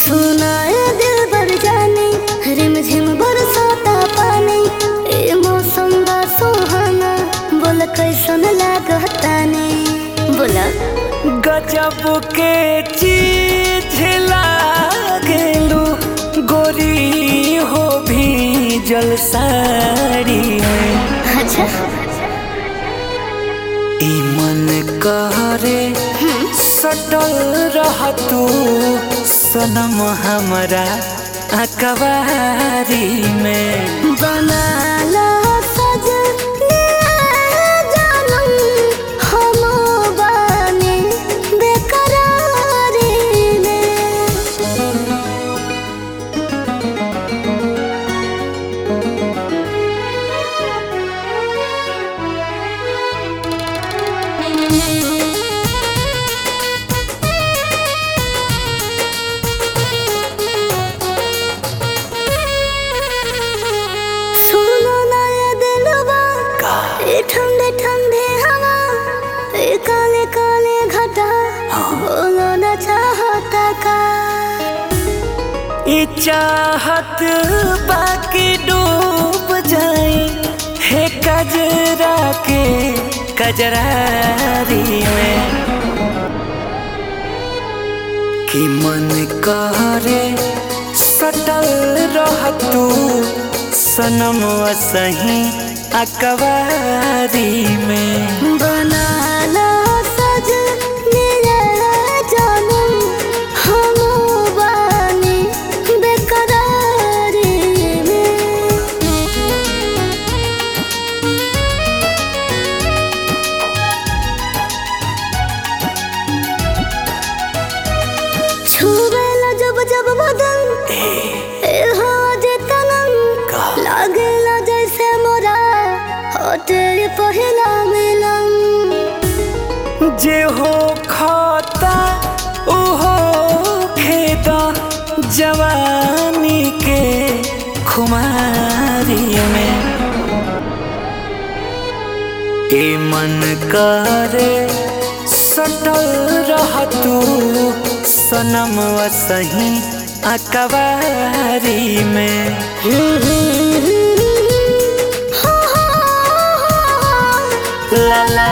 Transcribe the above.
सुनाए दिल बर जाने रिम झिम बरसाता पानी ए मौसम बा सुहाना बोल कैसन लागता ने बोला गजब के चीज लागेलू गोरी हो भी जल साड़ी में अच्छा ई मन कहरे सटल रह तू सनम हमरा अकबारी में बनाला सजने जानम हम बानी बेकरारी में सुनो ना ये दिलवा ये ठंडे ठंडे हवा ये काले काले घटा बोलो ना चाहता का ई चाहत बाकी डूब जाए हे कजरा के कजरारी में कि मन करे सटल रह तू सनम सही अकबारी में बनाला सज मेरा जानम हम बानी बेकरारी में छुबेला जब जब बदन ए हो जे तनम लागेला जैसे मोरा होटे पहिला मिलन जे हो खाता ओहो खेता जवानी के खुमारी में ए मन करे सटल रह तू सनम सही अकबारी में ला ला